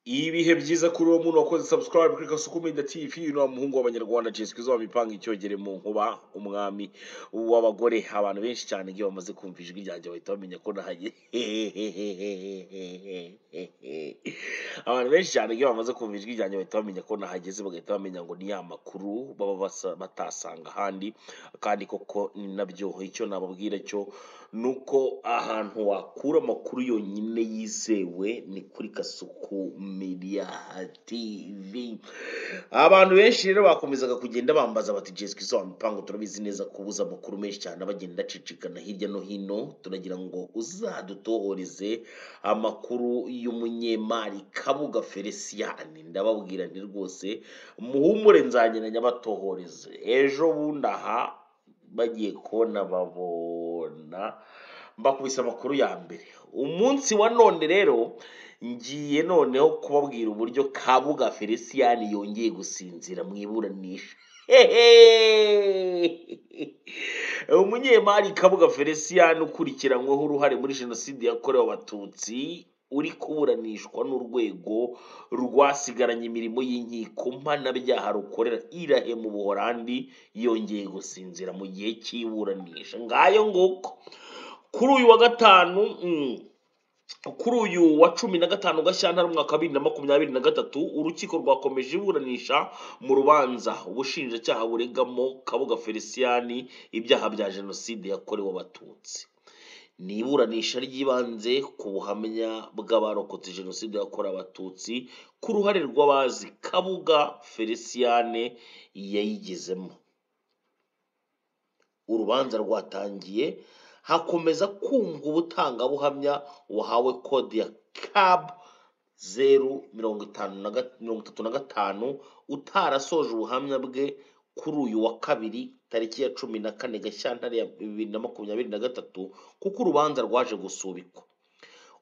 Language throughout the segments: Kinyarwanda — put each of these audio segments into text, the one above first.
ibihe byiza kuri uwo muntu wakoze subscribe kuri kasuku media tv uno wa muhungu w'abanyarwanda jessica izuba mipanga icyogere mu nkuba umwami w'abagore abantu benshi cyane iyo bamaze kumva ijwi ryanjye bahita bamenya ko nahanye abantu benshi cyane iyo bamaze kumva ijwi ryanjye bahita bamenya ko nahageze bagahita bamenya ngo ni ya makuru baba basa- batasanga ahandi kandi koko ni nabyo icyo nababwira cyo ni uko ahantu wakura amakuru yonyine yizewe ni kuri kasuku media tv abantu benshi rero bakomezaga kugenda bambaza bati jesica izuba mipango turabizi neza ko ubuze amakuru menshi cyane abagenda acicikana hirya no hino turagira ngo uzadutohoreze amakuru y'umunyemari kabuga feliciyani ndababwira nti rwose muhumure nzagenda nyabatohoreze ejo bundi aha bagiye kubona babona mbakubise amakuru ya mbere umunsi wa none rero ngiye noneho kubabwira uburyo kabuga feliciyani yongeye gusinzira mu iburanisha umunyemari kabuga feliciyani ukurikiranyweho uruhare muri jenoside yakorewe abatutsi uri kuburanishwa n'urwego rwasigaranye imirimo y'inkiko mpanabyaha rukorera irahe mu buholandi yongeye gusinzira mu gihe cy'iburanisha ngayo nguko kuri uyu wa gatanu mm, kuri uyu wa cumi na gatanu gashyantare umwaka wa bibiri na makumyabiri na gatatu urukiko rwakomeje iburanisha mu rubanza ubushinjacyaha buregamo kabuga feliciyani ibyaha bya jenoside yakorewe abatutsi ni iburanisha ry'ibanze ku buhamya bw'abarokotse jenoside yakorewe abatutsi ku ruhare rw'abazi kabuga feliciyane yayigezemo urubanza rwatangiye hakomeza kumva ubutangabuhamya wahawe kode ya kabu zeru mirongo itanu na ga- mirongo itatu na gatanu utarasoje ubuhamya bwe kuri uyu wa kabiri tariki ya cumi na kane gashyantare ya bibiri na makumyabiri na gatatu kuko urubanza rwaje gusubikwa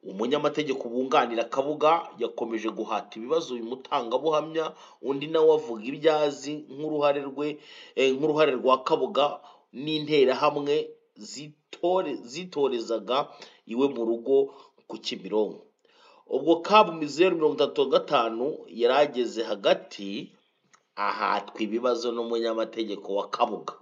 umunyamategeko wunganira kabuga yakomeje guhata ibibazo uyu mutangabuhamya undi nawe avuga ibyo azi nk'uruhare rwe eh, nk'uruhare rwa kabuga n'interahamwe zitore zitorezaga iwe mu rugo ku kimironko ubwo kabu zeru mirongo itatu na gatanu yari ageze hagati ahatwa ibibazo n'umunyamategeko wa kabuga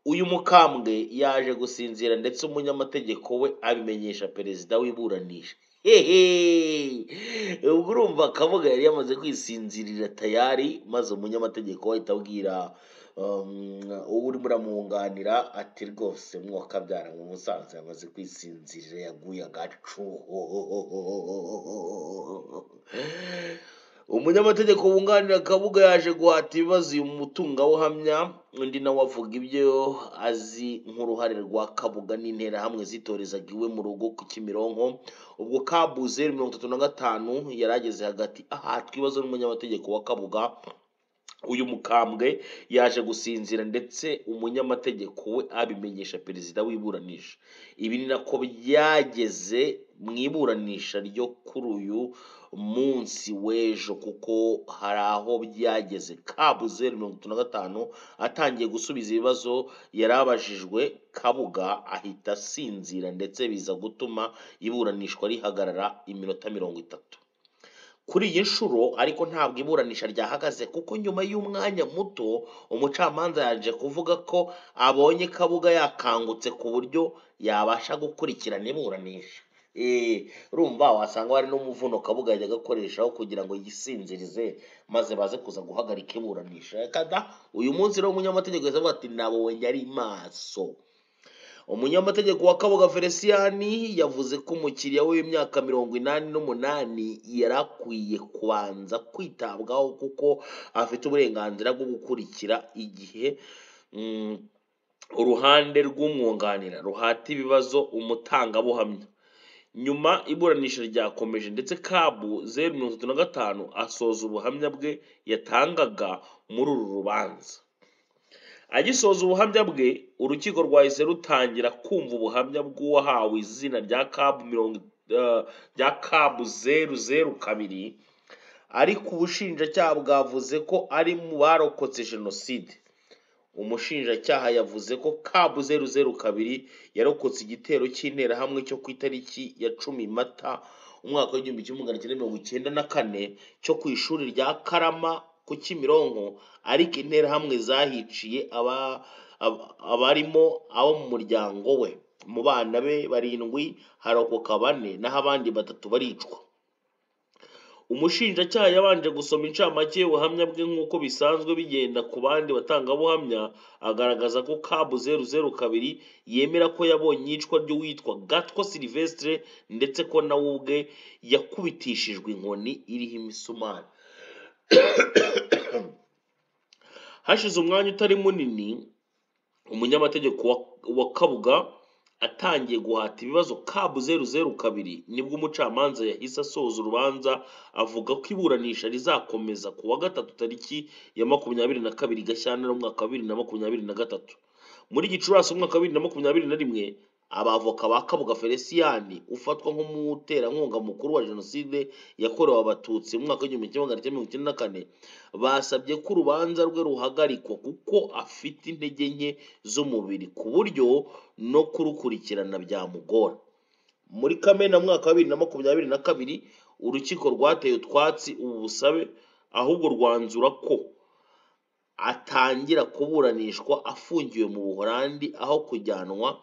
uyu mukambwe yaje gusinzira ndetse umunyamategeko we abimenyesha perezida w'iburanisha Hehe! ubwo urumva kabuga yari yamaze kwisinzirira tayari maze umunyamategeko we ahita abwira um, uwo urimo uramwunganira ati rwose mwakabyara ngo umusaza yamaze kwisinzirira yaguye agacu umunyamategeko wunganira kabuga yaje guhata ibibazo uyu mutungabuhamya undi nawe avuga ibyo azi nk'uruhare rwa kabuga n'interahamwe zitorezaga iwe mu rugo ku kimironko ubwo kabu zeru mirongo itatu na gatanu yari ageze hagati ahatwa ibibazo n'umunyamategeko wa kabuga uyu mukambwe yaje gusinzira ndetse umunyamategeko we abimenyesha perezida w'iburanisha ibi ni nako byageze mu iburanisha ryo kuri uyu munsi w'ejo kuko hari aho byageze kabu zeru mirongo itatu na gatanu atangiye gusubiza ibibazo yari abajijwe kabuga ahita asinzira ndetse biza gutuma iburanishwa rihagarara iminota mirongo itatu kuri iyi nshuro ariko ntabwo iburanisha ryahagaze kuko nyuma y'umwanya muto umucamanza yaje kuvuga ko abonye kabuga yakangutse ku buryo yabasha gukurikirana iburanisha Eh, urumva wasanga hari n'umuvuno kabuga yajyaga akoreshaho kugira ngo yisinzirize maze baze kuza guhagarika iburanisha kada uyu munsi rero umunyamategeko yavuga ati nabonye ari maso umunyamategeko wa kabuga feliciyani yavuze ko umukiriya we w'imyaka mirongo inani n'umunani yari akwiye kubanza kwitabwaho kuko afite uburenganzira bwo gukurikira igihe mm, uruhande rw'umwunganira ruhata ibibazo umutangabuhamya nyuma iburanisha ryakomeje ndetse kabu zeru mirongo itatu na gatanu asoza ubuhamya bwe yatangaga muri uru rubanza agisoza ubuhamya bwe urukiko rwahise rutangira kumva ubuhamya bw'uwahawe izina rya kabu mirongo eh, rya kabu zeru zeru kabiri ariko ubushinjacyaha bwavuze ko ari mu barokotse jenoside umushinjacyaha yavuze ko kabu zeru zeru kabiri yarokotse igitero cy'interahamwe cyo ku itariki ya cumi mata umwaka w'igihumbi kimwe magana cyenda mirongo icyenda na kane cyo ku ishuri rya karama ku kimironko ariko interahamwe zahiciye aba- ab- abarimo abo mu muryango we mu bana be barindwi harokoka bane naho abandi batatu baricwa umushinjacyaha yabanje gusoma incamake y'ubuhamya bwe nk'uko bisanzwe bigenda ku bandi batangabuhamya agaragaza ko kabu zeru zeru kabiri yemera ko yabonye iyicwa ry'uwitwa gatwa silivesitire ndetse ko nawe ubwe yakubitishijwe inkoni iriho imisumari hashize umwanya utari munini umunyamategeko wa, wa kabuga atangiye guhata ibibazo kabu zeru zeru kabiri nibwo umucamanza yahise asoza urubanza avuga ko iburanisha rizakomeza ku wa gatatu tariki ya makumyabiri na kabiri gashyantare umwaka wa bibiri na makumyabiri na gatatu muri gicurasi umwaka wa bibiri na makumyabiri na rimwe abavoka ba kabuga felisiyani ufatwa nk'umuterankunga mukuru wa jenoside yakorewe abatutsi mu mwaka w'igihumbi kimwe magana cyenda mirongo icyenda na kane basabye ko urubanza rwe ruhagarikwa kuko afite intege nke z'umubiri ku buryo no kurukurikirana byamugora muri kamena mwaka wa bibiri na makumyabiri na kabiri urukiko rwateye utwatsi ubu busabe ahubwo rwanzura ko atangira kuburanishwa afungiwe mu buhorandi aho kujyanwa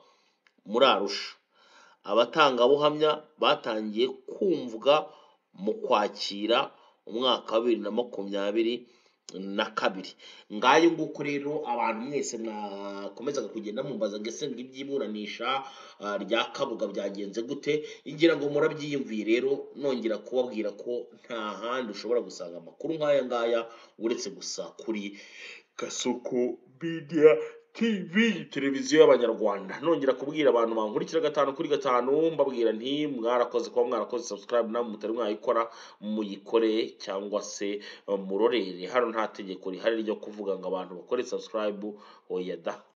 muri arusha abatangabuhamya batangiye kumvwa mu kwakira umwaka wa bibiri na makumyabiri na kabiri ngayo nguko rero abantu mwese mwakomezaga kugenda mumbaza ngese ngo iby'iburanisha ah, rya kabuga byagenze gute ngira ngo murabyiyumviye rero nongera kubabwira ko nta handi ushobora gusanga amakuru nk'aya ngaya uretse gusa kuri gasoko media tv televiziyo y'abanyarwanda nongera kubwira abantu bankurikira gatanu kuri gatanu mbabwira nti mwarakoze kuba mwarakoze subscribe namwe mutari mwayikora muyikore cyangwa se eh, murorere hano nta tegeko rihari ryo kuvuga ngo abantu bakore subscribe oya da